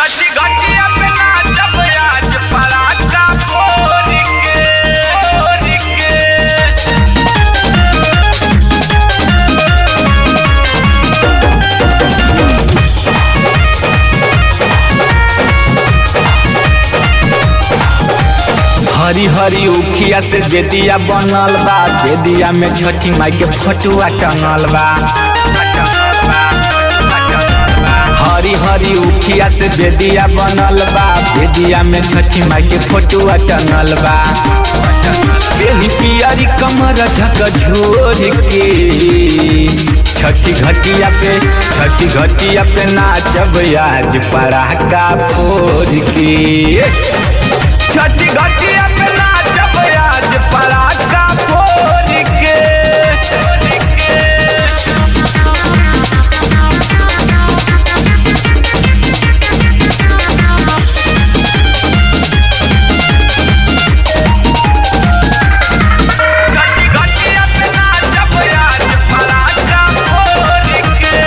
छठी घटिया पे नाचब आज पराठा फोड़ के फोड़ के हरी हरी उखिया से बेदिया बनल बा बेदिया में छठी माई के फोटुआ टंगल बा हरी हरी उखिया से बेदिया बनल बा बेदिया में छठी माई के फोटुआ टंगल बा बेनी पियरी कमर ढक झोर के छठी घटिया पे छठी घटिया पे नाचब आज पड़ाका फोड़ के छठी घटिया पे नाचब आज पराठा फोड़ के छठी घटिया पे नाचब आज पराठा फोड़ के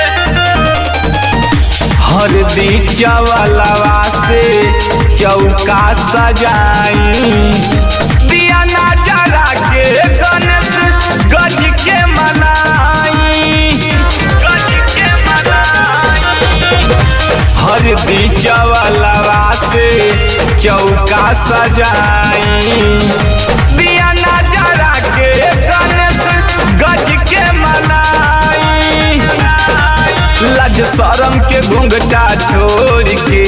हरदी चवलवा से चौका सजाई दिया ना जरा के गणेश गज के मनाई गज के मनाई हरदी चवलवा से चौका सजाई दिया ना जरा के गणेश गज के मनाई लज शरम के घूंघटा छोड़ के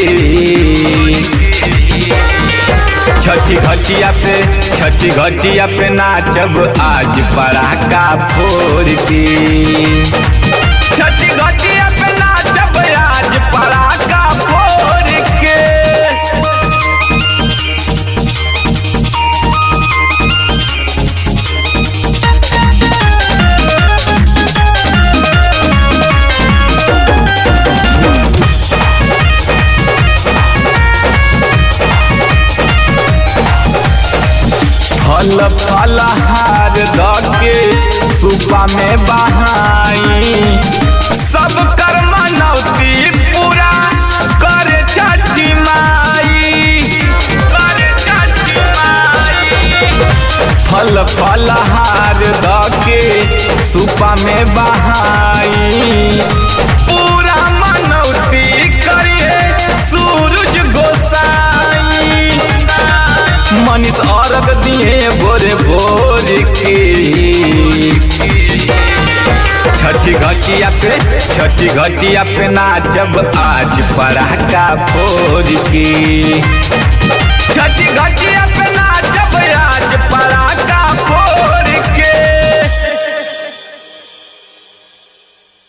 छठी घटिया पे छठी घटिया पे नाचब आज पड़ाका फोड़ के छठी घटिया पे नाचब आज पड़ाका फोड़ के फल फलहार दके सुपा में बहाई सब कर मनौती पूरा करे छठी माई करे छठी माई फल फलहार दके सुपा में बहाई पूरा मनौती करिए सूरज गोसाई मनीष अर्घ दिए भोरे भोर के छठी घटिया पे छठी घटिया पे नाचब आज पड़ाका फोड़ के